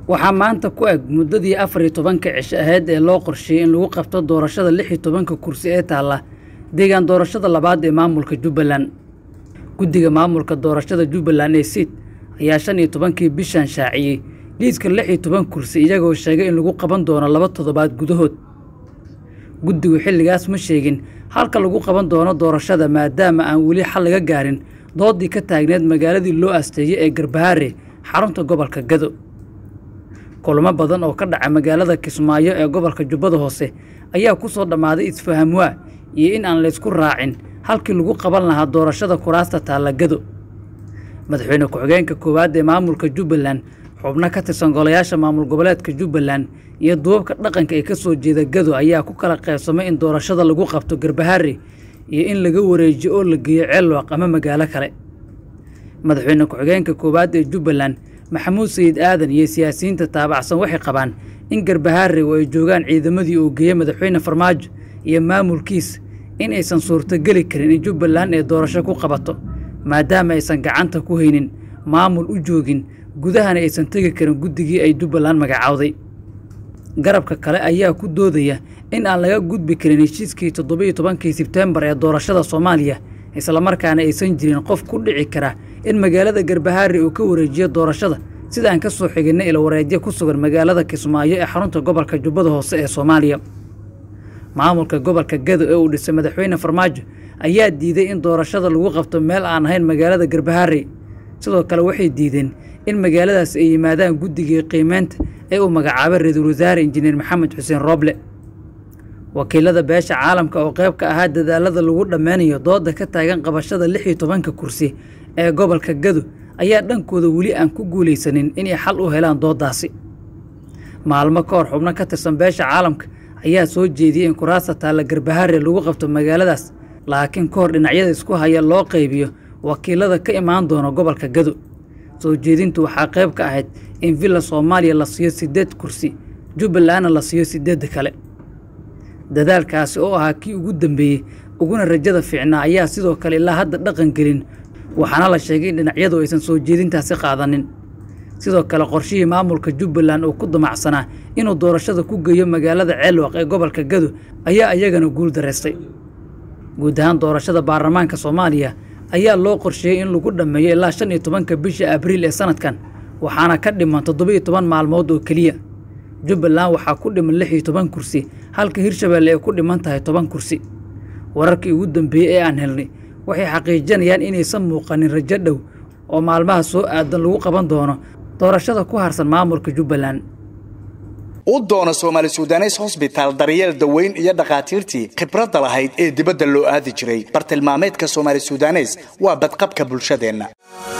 waxaa maanta ku eg muddadii afar iyo tobanka cisho ahayd ee loo qorsheeyey in lagu qabto doorashada lix iyo tobanka kursi ee taalla deegaan doorashada labaad ee maamulka jubbaland guddiga maamulka doorashada jubbaland ee siid ayaa shan iyo tobankii bishan shaaciyey liiska lix iyo toban kursi iyagoo sheegay in lagu qaban doono laba toddobaad gudahood guddigu xilligaas ma sheegin halka lagu qaban doono doorashada maadaama aan weli xal laga gaarin doodii ka taagneed magaaladii loo asteeyey ee garbahaare xarunta gobolka gado kulamo badan oo ka dhaca magaalada kismaayo ee gobolka jubbada hoose ayaa ku soo dhammaaday isfahamwaa iyo in aan laysku raacin halkii lagu qaban lahaa doorashada kuraasta taalla gado madaxweyne ku-xigeenka koowaad ee maamulka jubbaland xubno ka tirsan golayaasha maamul goboleedka jubbaland iyo duubabka dhaqanka ee ka soo jeeda gado ayaa ku kala qaybsamay in doorashada lagu qabto garbahaare iyo in laga wareejiyo oo la geeyo ceelwaq ama magaalo kale madaxweyne ku-xigeenka koowaad ee jubbaland maxamuud sayid aadan iyo siyaasiyiinta taabacsan waxay qabaan in garbahaare oo ay joogaan ciidamadii uu geeyey madaxweyne farmaajo iyo maamulkiis in aysan suurtogeli karin in jubbaland ee doorasho ku qabato maadaama aysan gacanta ku haynin maamul u joogin gudahana aysan tegi karin guddigii ay jubbaland magacaawday garabka kale ayaa ku doodaya in aan laga gudbi karin heshiiskii toddobiiyo tobankii sebteembar ee doorashada soomaaliya islamarkaana aysan jirin qof ku dhici kara in magaalada garbahaare uu ka wareejiyo doorashada sida aan ka soo xiginay ilwareedyo ku sugan magaalada kismaayo ee xarunta gobolka jubbada hoose ee soomaaliya maamulka gobolka gado ee uu dhisay madaxweyne farmaajo ayaa diiday in doorashada lagu qabto meel aan ahayn magaalada garbahaare sidoo kale waxay diideen in magaaladaas ay yimaadaan guddigii qiimeynta ee uu magacaabay ra-iisul wasaare injineer maxamed xuseen rooble wakiilada beesha caalamka oo qayb ka ahaa dadaalada lagu dhammeynayo dooda ka taagan qabashada lix iyo tobanka kursi ee gobolka gado ayaa dhankooda weli aan ku guulaysanin inay xal u helaan dooddaasi maalmo ka hor xubno ka tirsan beesha caalamka ayaa soo jeediyey in kuraasta taalla garbahaare lagu qabto magaaladaas laakiin ka hor dhinacyada isku haya loo qaybiyo wakiilada ka imaan doona gobolka gado soo jeedintu waxaa qayb ka ahayd in villa soomaaliya la siiyo siddeed kursi jubbalandna la siiyo siddeedda kale dadaalkaasi oo ahaa kii ugu dambeeyey uguna rajada fiicnaa ayaa sidoo kale ilaa hadda dhaqan gelin waxaana la sheegay in dhinacyadu aysan soo jeedintaasi qaadanin sidoo kale qorshihii maamulka jubbaland uu ku damacsanaa inuu doorashada ku geeyo magaalada ceelwaq ee gobolka gado ayaa iyagana guul dareystay guud ahaan doorashada baarlamaanka soomaaliya ayaa loo qorsheeyey in lagu dhammeeyo ilaa shan iyo tobanka bisha abriil ee sanadkan waxaana ka dhiman toddobiiyo toban maalmood oo keliya jubbaland waxaa ku dhiman lix iyo toban kursi halka hirshabeelle ay ku dhiman tahay toban kursi wararkii ugu dambeeyey ee aan helnay waxay xaqiijinayaan inaysan muuqanin rajo dhow oo maalmaha soo aadan lagu qaban doono doorashada ku harsan maamulka jubbaland u doono soomaali sudanes hosbitaal daryeel daweyn iyo dhakhaatiirtii khibradda lahayd ee dibadda loo aadi jiray bartilmaameedka soomaali sudanes waa badqabka bulshadeenna